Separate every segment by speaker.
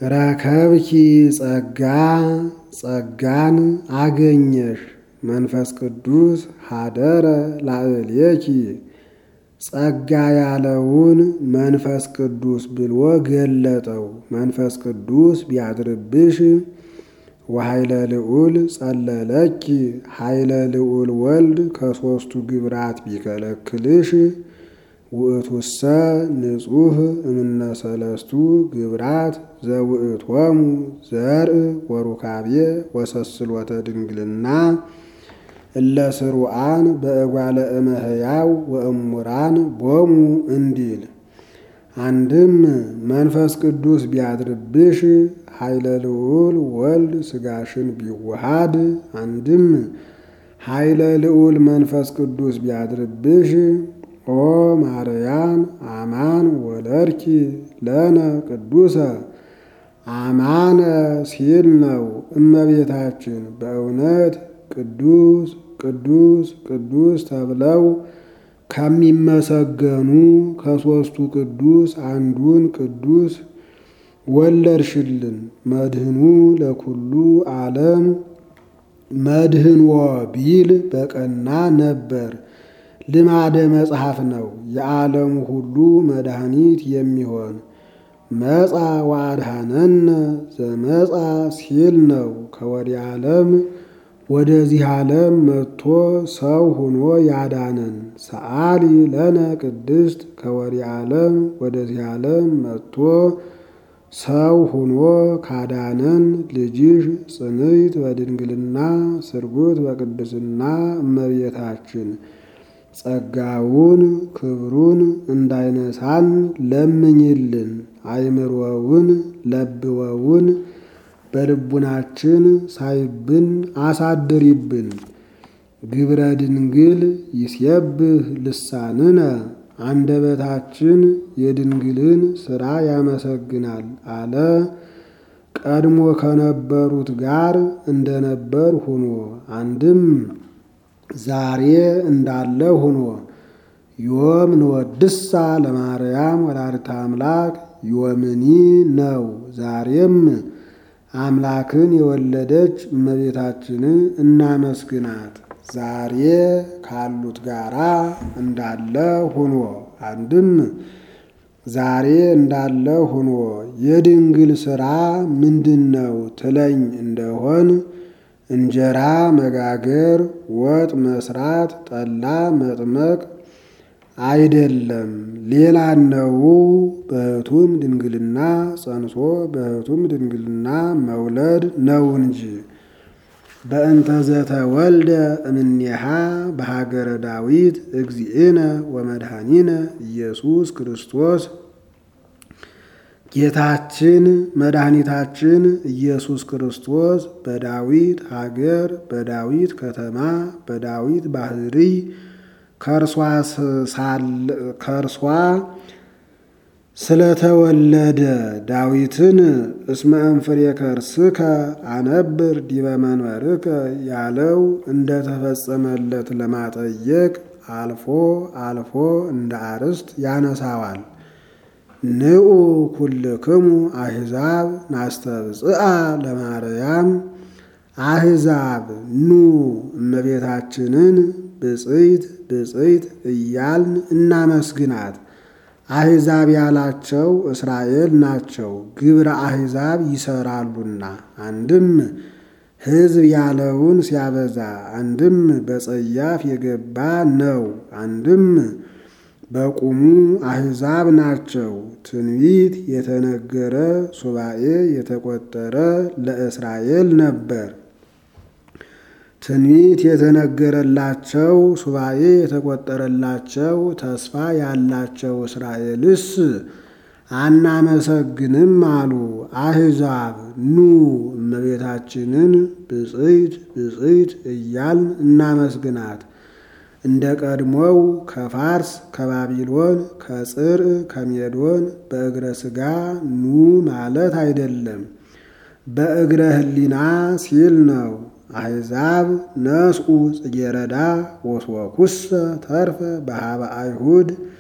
Speaker 1: ረከብኪ ጸጋ ጸጋን አገኘሽ መንፈስ ቅዱስ ሀደረ ላዕሌኪ ጸጋ ያለውን መንፈስ ቅዱስ ብሎ ገለጠው። መንፈስ ቅዱስ ቢያድርብሽ ወኃይለ ልዑል ጸለለኪ ኃይለ ልዑል ወልድ ከሦስቱ ግብራት ቢከለክልሽ ውእቱሰ ንጹሕ እምነ ሰለስቱ ግብራት ዘውእቶሙ ዘርእ ወሩካቤ ወሰስሎተ ድንግልና እለ ስሩዓን በእጓለ እመሕያው ወእሙራን ቦሙ እንዲል አንድም መንፈስ ቅዱስ ቢያድርብሽ ኃይለ ልዑል ወልድ ሥጋሽን ቢዋሃድ አንድም ኃይለ ልዑል መንፈስ ቅዱስ ቢያድርብሽ ኦ ማርያም አማን ወለድኪ ለነ ቅዱሰ አማነ ሲል ነው። እመቤታችን በእውነት ቅዱስ ቅዱስ ቅዱስ ተብለው ከሚመሰገኑ ከሦስቱ ቅዱስ አንዱን ቅዱስ ወለድሽልን። መድህኑ ለኩሉ ዓለም መድህንዎ ቢል በቀና ነበር። ልማደ መጽሐፍ ነው። የዓለሙ ሁሉ መድኃኒት የሚሆን መጻ ወአድኀነነ ዘመጻ ሲል ነው። ከወዲህ ዓለም ወደዚህ ዓለም መጥቶ ሰው ሆኖ ያዳነን። ሰአሊ ለነ ቅድስት ከወዲህ ዓለም ወደዚህ ዓለም መጥቶ ሰው ሆኖ ካዳነን ልጅሽ ጽንዕት በድንግልና ስርጉት በቅድስና እመቤታችን ጸጋውን ክብሩን እንዳይነሳን ለምኝልን። አይምሮውን ለብወውን በልቡናችን ሳይብን አሳድሪብን። ግብረ ድንግል ይሴብህ ልሳንነ አንደበታችን የድንግልን ሥራ ያመሰግናል አለ። ቀድሞ ከነበሩት ጋር እንደነበር ሁኖ አንድም ዛሬ እንዳለ ሁኖ ዮም ንወድሳ ለማርያም ወላዲተ አምላክ ዮምኒ ነው። ዛሬም አምላክን የወለደች እመቤታችንን እናመስግናት። ዛሬ ካሉት ጋራ እንዳለ ሁኖ አንድም ዛሬ እንዳለ ሁኖ የድንግል ሥራ ምንድን ነው ትለኝ እንደሆን እንጀራ መጋገር፣ ወጥ መስራት፣ ጠላ መጥመቅ አይደለም፣ ሌላ ነው። በሕቱም ድንግልና ጸንሶ በሕቱም ድንግልና መውለድ ነው እንጂ በእንተ ዘተወልደ እምኔሃ በሀገረ ዳዊት እግዚእነ ወመድኃኒነ ኢየሱስ ክርስቶስ ጌታችን መድኃኒታችን ኢየሱስ ክርስቶስ በዳዊት ሀገር በዳዊት ከተማ በዳዊት ባህሪ ከእርሷ ስለተወለደ ዳዊትን እስመ እንፍሬ ከርስከ አነብር ዲበ መንበርከ ያለው እንደተፈጸመለት ለማጠየቅ አልፎ አልፎ እንደ አርስት ያነሳዋል። ንዑ ኩልክሙ አሕዛብ ናስተብጽአ ለማርያም አሕዛብ ኑ እመቤታችንን ብፅዕት ብፅዕት እያልን እናመስግናት። አሕዛብ ያላቸው እስራኤል ናቸው፣ ግብረ አሕዛብ ይሰራሉና። አንድም ሕዝብ ያለውን ሲያበዛ፣ አንድም በጸያፍ የገባ ነው፣ አንድም በቁሙ አሕዛብ ናቸው። ትንቢት የተነገረ ሱባኤ የተቆጠረ ለእስራኤል ነበር። ትንቢት የተነገረላቸው ሱባኤ የተቆጠረላቸው ተስፋ ያላቸው እስራኤልስ አናመሰግንም አሉ። አሕዛብ ኑ እመቤታችንን ብፅዕት ብፅዕት እያልን እናመስግናት። እንደ ቀድሞው ከፋርስ ከባቢሎን ከጽር ከሜዶን በእግረ ሥጋ ኑ ማለት አይደለም፣ በእግረ ሕሊና ሲል ነው። አሕዛብ ነስኡ ጽጌረዳ ወስወኩሰ ተርፈ በሃበ አይሁድ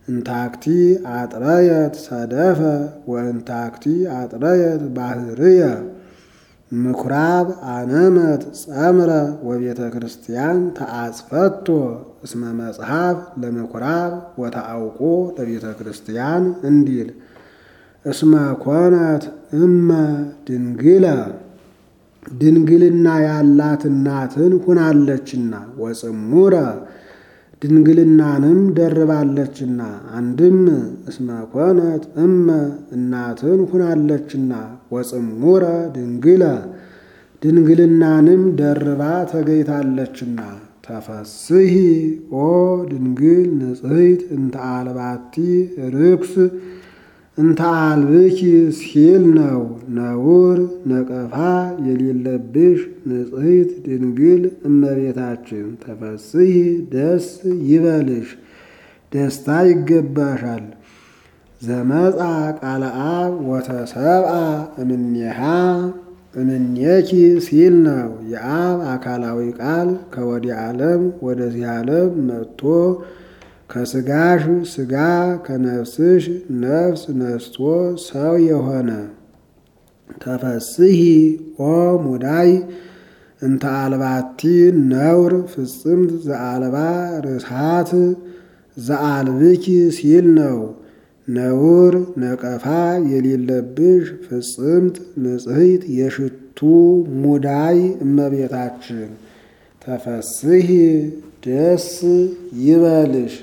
Speaker 1: እንታክቲ አጥረየት ሰደፈ ወእንታክቲ አጥረየት ባህርየ ምኩራብ አነመት ጸምረ ወቤተ ክርስቲያን ተአጽፈቶ እስመ መጽሐፍ ለምኩራብ ወተአውቆ ለቤተ ክርስቲያን እንዲል እስመ ኮነት እመ ድንግለ ድንግልና ያላት እናትን ሁናለችና ወጽሙረ ድንግልናንም ደርባለችና አንድም እስመ ኮነት እመ እናትን ሁናለችና ወጽሙረ ድንግለ ድንግልናንም ደርባ ተገይታለችና ተፈስሂ ኦ ድንግል ንጽሕት እንተ አልባቲ ርክስ እንተ አልብኪ ሲል ነው። ነውር ነቀፋ የሌለብሽ ንጽሕት ድንግል እመቤታችን ተፈስሂ ደስ ይበልሽ፣ ደስታ ይገባሻል። ዘመጻ ቃለ አብ ወተሰብአ እምኔሃ እምኔኪ ሲል ነው። የአብ አካላዊ ቃል ከወዲህ ዓለም ወደዚህ ዓለም መጥቶ ከስጋሽ ስጋ ከነፍስሽ ነፍስ ነስቶ ሰው የሆነ ተፈስሂ ኦ ሙዳይ እንተ አልባቲ ነውር ፍጽምት ዘአልባ ርስሃት ዘአልብኪ ሲል ነው። ነውር ነቀፋ የሌለብሽ ፍጽምት ንጽሕት የሽቱ ሙዳይ እመቤታችን ተፈስሂ ደስ ይበልሽ።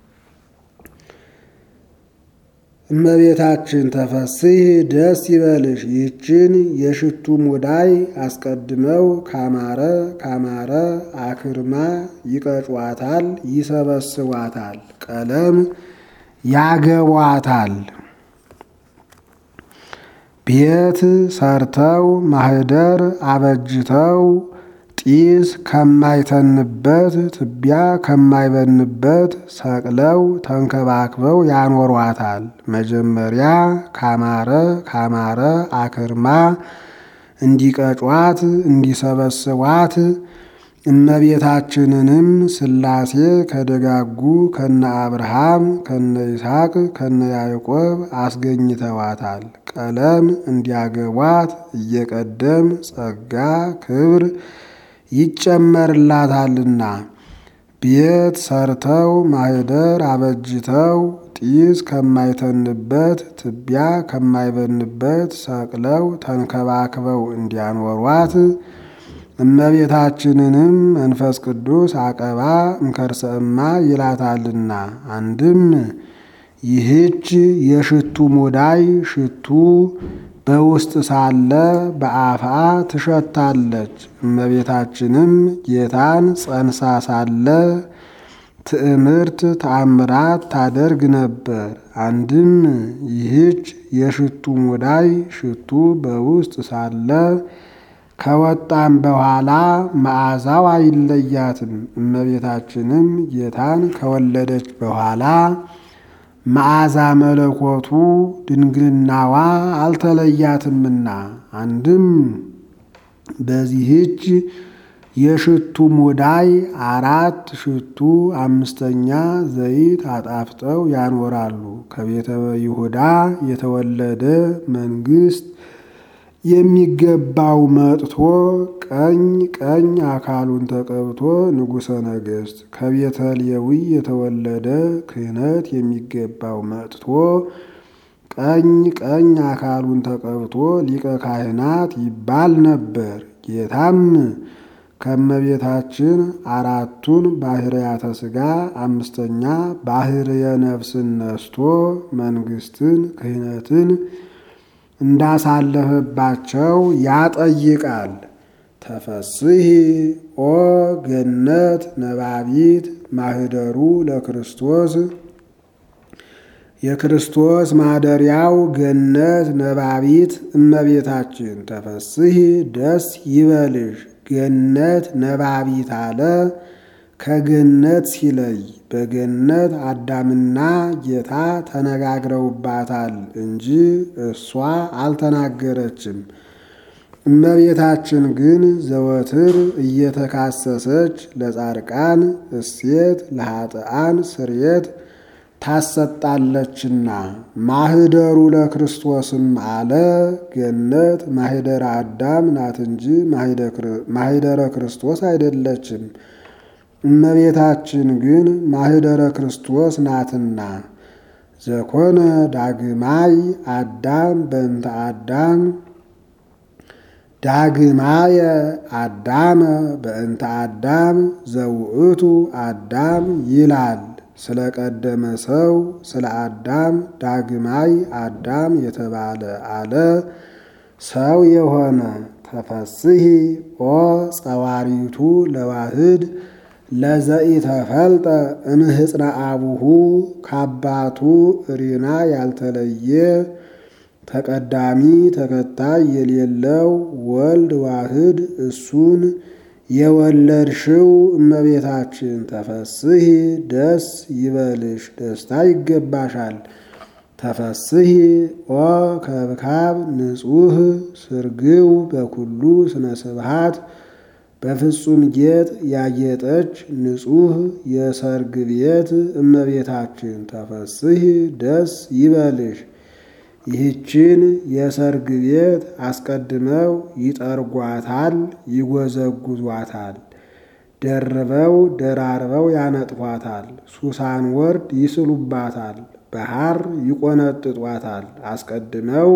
Speaker 1: እመቤታችን ተፈስሂ ደስ ይበልሽ። ይህችን የሽቱ ሙዳይ አስቀድመው ካማረ ካማረ አክርማ ይቀጯታል፣ ይሰበስቧታል፣ ቀለም ያገቧታል። ቤት ሰርተው ማህደር አበጅተው ጢስ ከማይተንበት ትቢያ ከማይበንበት ሰቅለው ተንከባክበው ያኖሯታል። መጀመሪያ ካማረ ካማረ አክርማ እንዲቀጯት እንዲሰበስቧት እመቤታችንንም ሥላሴ ከደጋጉ ከነ አብርሃም ከነ ይስሐቅ ከነ ያዕቆብ አስገኝተዋታል። ቀለም እንዲያገቧት እየቀደም ጸጋ ክብር ይጨመርላታልና ቤት ሰርተው ማህደር አበጅተው ጢስ ከማይተንበት ትቢያ ከማይበንበት ሰቅለው ተንከባክበው እንዲያኖሯት እመቤታችንንም መንፈስ ቅዱስ አቀባ እምከርሰእማ ይላታልና አንድም ይህች የሽቱ ሙዳይ ሽቱ በውስጥ ሳለ በአፋ ትሸታለች። እመቤታችንም ጌታን ጸንሳ ሳለ ትዕምርት ተአምራት ታደርግ ነበር። አንድም ይህች የሽቱ ሙዳይ ሽቱ በውስጥ ሳለ ከወጣም በኋላ መዓዛው አይለያትም። እመቤታችንም ጌታን ከወለደች በኋላ መዓዛ መለኮቱ ድንግልናዋ አልተለያትምና አንድም በዚህች የሽቱ ሙዳይ አራት ሽቱ አምስተኛ ዘይት አጣፍጠው ያኖራሉ። ከቤተ ይሁዳ የተወለደ መንግስት የሚገባው መጥቶ ቀኝ ቀኝ አካሉን ተቀብቶ ንጉሠ ነገሥት ከቤተ ሌዊ የተወለደ ክህነት የሚገባው መጥቶ ቀኝ ቀኝ አካሉን ተቀብቶ ሊቀ ካህናት ይባል ነበር። ጌታም ከእመቤታችን አራቱን ባህርያተ ሥጋ አምስተኛ ባህርየ ነፍስን ነስቶ መንግስትን ክህነትን እንዳሳለፈባቸው ያጠይቃል። ተፈስሂ ኦ ገነት ነባቢት ማህደሩ ለክርስቶስ የክርስቶስ ማደሪያው ገነት ነባቢት እመቤታችን ተፈስሂ ደስ ይበልሽ። ገነት ነባቢት አለ ከገነት ሲለይ በገነት አዳምና ጌታ ተነጋግረውባታል እንጂ እሷ አልተናገረችም። እመቤታችን ግን ዘወትር እየተካሰሰች ለጻድቃን እሴት ለኃጥአን ስርየት ታሰጣለችና ማህደሩ ለክርስቶስም አለ ገነት ማህደረ አዳም ናት እንጂ ማህደረ ክርስቶስ አይደለችም። እመቤታችን ግን ማህደረ ክርስቶስ ናትና ዘኮነ ዳግማይ አዳም በእንተ አዳም ዳግማየ አዳመ በእንተ አዳም ዘውእቱ አዳም ይላል። ስለ ቀደመ ሰው ስለ አዳም ዳግማይ አዳም የተባለ አለ ሰው የሆነ ተፈስሂ ኦ ጸዋሪቱ ለዋህድ ለዘኢተፈልጠ እምህፅነ አቡሁ ከአባቱ ሪና ያልተለየ ተቀዳሚ ተከታይ የሌለው ወልድ ዋህድ እሱን የወለድሽው እመቤታችን ተፈስሂ ደስ ይበልሽ፣ ደስታ ይገባሻል። ተፈስሂ ኦ ከብካብ ንጹሕ ስርግው በኩሉ ስነ ስብሃት በፍጹም ጌጥ ያጌጠች ንጹሕ የሰርግ ቤት እመቤታችን ተፈስሂ ደስ ይበልሽ። ይህችን የሰርግ ቤት አስቀድመው ይጠርጓታል፣ ይጎዘጉዟታል፣ ደርበው ደራርበው ያነጥፏታል፣ ሱሳን ወርድ ይስሉባታል፣ በሐር ይቆነጥጧታል። አስቀድመው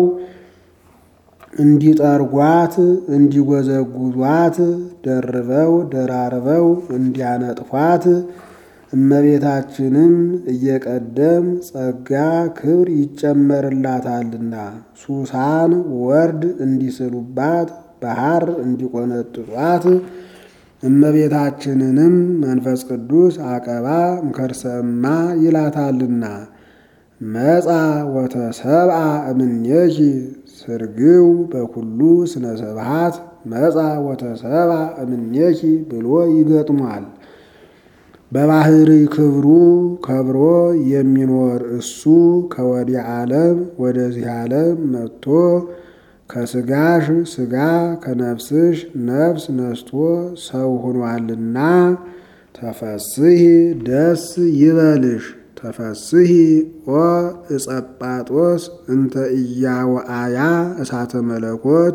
Speaker 1: እንዲጠርጓት እንዲጎዘጉዟት ደርበው ደራርበው እንዲያነጥፏት እመቤታችንም እየቀደም ጸጋ ክብር ይጨመርላታልና ሱሳን ወርድ እንዲስሉባት በሐር እንዲቆነጥጧት እመቤታችንንም መንፈስ ቅዱስ አቀባ ምከርሰማ ይላታልና መጻ ወተሰብአ እምኔኪ ስርግው በኩሉ ስነ ስብሃት መጻ ወተሰብአ እምኔኪ ብሎ ይገጥሟል። በባህሪ ክብሩ ከብሮ የሚኖር እሱ ከወዲህ ዓለም ወደዚህ ዓለም መጥቶ ከስጋሽ ስጋ ከነፍስሽ ነፍስ ነስቶ ሰው ሆኗልና ተፈስሂ ደስ ይበልሽ። ተፈስሂ ኦ እጸጳጦስ እንተ እያወአያ እሳተ መለኮት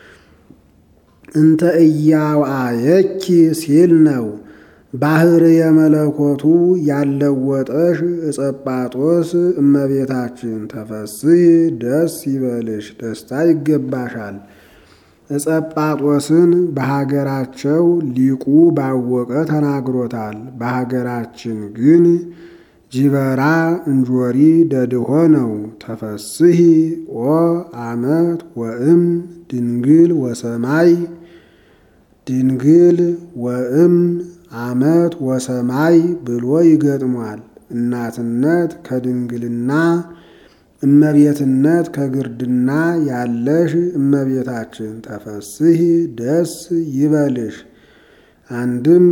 Speaker 1: እንተ እያወአየኪ ሲል ነው። ባህር የመለኮቱ ያለወጠሽ እጸጳጦስ እመቤታችን ተፈስሂ ደስ ይበልሽ፣ ደስታ ይገባሻል። እጸጳጦስን በሀገራቸው ሊቁ ባወቀ ተናግሮታል። በሀገራችን ግን ጅበራ እንጆሪ ደድሆ ነው። ተፈስሂ ኦ አመት ወእም ድንግል ወሰማይ ድንግል ወእም አመት ወሰማይ ብሎ ይገጥሟል። እናትነት ከድንግልና እመቤትነት ከግርድና ያለሽ እመቤታችን ተፈስሂ ደስ ይበልሽ። አንድም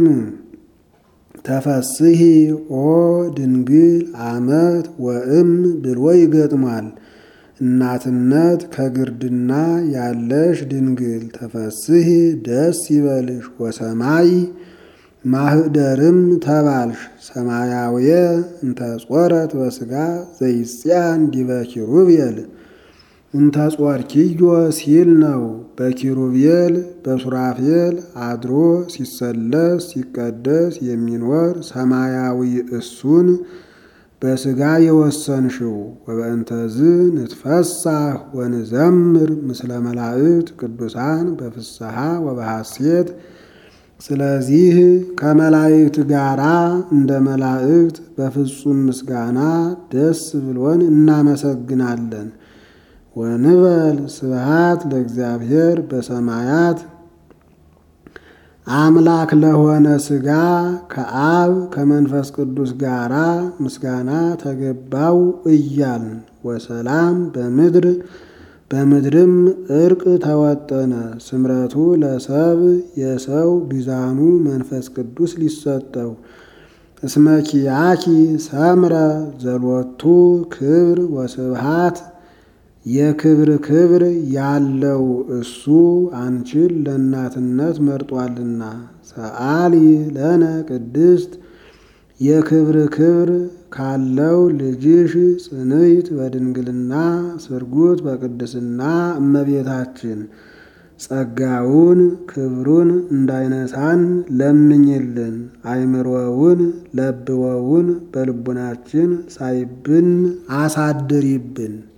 Speaker 1: ተፈስሂ ኦ ድንግል አመት ወእም ብሎ ይገጥሟል። እናትነት ከግርድና ያለሽ ድንግል ተፈስሂ ደስ ይበልሽ። ወሰማይ ማህደርም ተባልሽ ሰማያውየ እንተ ጾረት በስጋ ዘይጽያን ዲበ ኪሩቤል እንተ ጾርኪዮ ሲል ነው። በኪሩቤል በሱራፌል አድሮ ሲሰለስ ሲቀደስ የሚኖር ሰማያዊ እሱን በስጋ የወሰንሽው ወበእንተዝ ንትፈሳህ ወንዘምር ምስለ መላእክት ቅዱሳን በፍስሐ ወበሐሴት ስለዚህ ከመላእክት ጋራ እንደ መላእክት በፍጹም ምስጋና ደስ ብሎን እናመሰግናለን። ወንበል ስብሃት ለእግዚአብሔር በሰማያት አምላክ ለሆነ ሥጋ ከአብ ከመንፈስ ቅዱስ ጋራ ምስጋና ተገባው እያልን ወሰላም በምድር በምድርም እርቅ ተወጠነ። ስምረቱ ለሰብ የሰው ቢዛኑ መንፈስ ቅዱስ ሊሰጠው እስመኪያኪ ሰምረ ዘሎቱ ክብር ወስብሃት የክብር ክብር ያለው እሱ አንቺን ለእናትነት መርጧልና። ሰአሊ ለነ ቅድስት የክብር ክብር ካለው ልጅሽ ጽንዕት በድንግልና ስርጉት በቅድስና እመቤታችን ጸጋውን ክብሩን እንዳይነሳን ለምኝልን። አይምሮውን ለብወውን በልቡናችን ሳይብን አሳድሪብን።